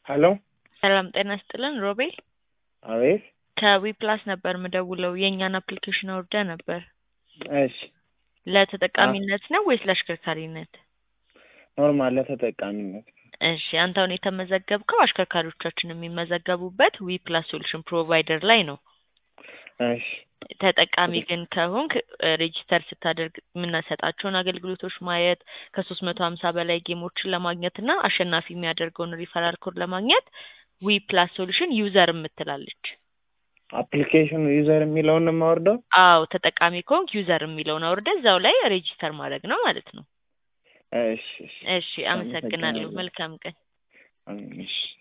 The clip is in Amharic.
ሄሎ ሰላም ጤና ይስጥልን ሮቤል አቤት ከዊፕላስ ነበር ምደውለው የእኛን አፕሊኬሽን አውርደ ነበር እሺ ለተጠቃሚነት ነው ወይስ ለአሽከርካሪነት ኖርማል ለተጠቃሚነት እሺ አንተ አሁን የተመዘገብከው አሽከርካሪዎቻችን የሚመዘገቡበት ዊፕላስ ሶሉሽን ፕሮቫይደር ላይ ነው እሺ ተጠቃሚ ግን ከሆንክ ሬጂስተር ስታደርግ የምናሰጣቸውን አገልግሎቶች ማየት ከሶስት መቶ ሀምሳ በላይ ጌሞችን ለማግኘት እና አሸናፊ የሚያደርገውን ሪፈራል ኮድ ለማግኘት ዊ ፕላስ ሶሉሽን ዩዘር የምትላለች አፕሊኬሽኑ ዩዘር የሚለውን ነው የማወርደው አዎ ተጠቃሚ ከሆንክ ዩዘር የሚለውን አውርደ እዛው ላይ ሬጂስተር ማድረግ ነው ማለት ነው እሺ እሺ እሺ አመሰግናለሁ መልካም ቀን አሜን፣ እሺ